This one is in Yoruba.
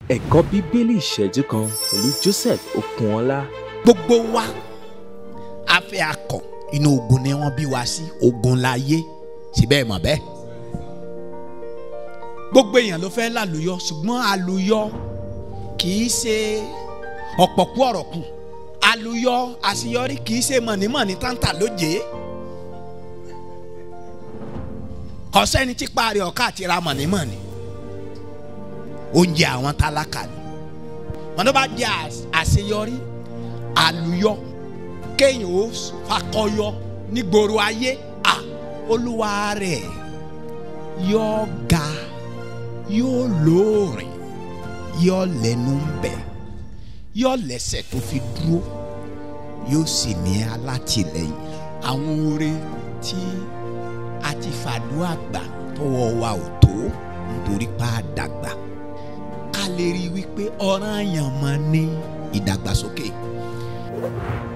ẹ̀kọ́ bíbélì ìṣẹ́jú kan pẹ̀lú Joseph Okunọlá. gbogbo wa a fẹ́ akọ inú ogun ni wọ́n bí wa sí ogun láyé síbẹ̀ mọ̀ bẹ́ẹ̀ gbogbo èèyàn ló fẹ́ lálùyọ ṣùgbọ́n àlùyọ kì í ṣe ọ̀pọ̀kú ọ̀rọ̀ kù àlùyọ àṣeyọrí kì í ṣe mọ̀nímọ̀ní táǹtà lóje kọ́sẹ́ni tí parí ọ̀ká àti ra mọ̀nímọ̀ní oúnjẹ àwọn tálákà ni wọn tó bá jẹ àṣeyọrí àlùyọ kéèyàn ó fakọyọ nígboro ayé à olúwa rẹ̀ yóò ga yóò lóòrìn yóò lẹ́nu ń bẹ yóò lẹ́sẹ̀ tó fi dúró yóò sì ní alátìlẹ́yìn àwọn oore tí a ti fàdúrà gbà tọwọ́ wa ò tó nítorí pa àdàgbà ká lè rí i wípé ọ̀ranyàn máa ní ìdàgbàsókè.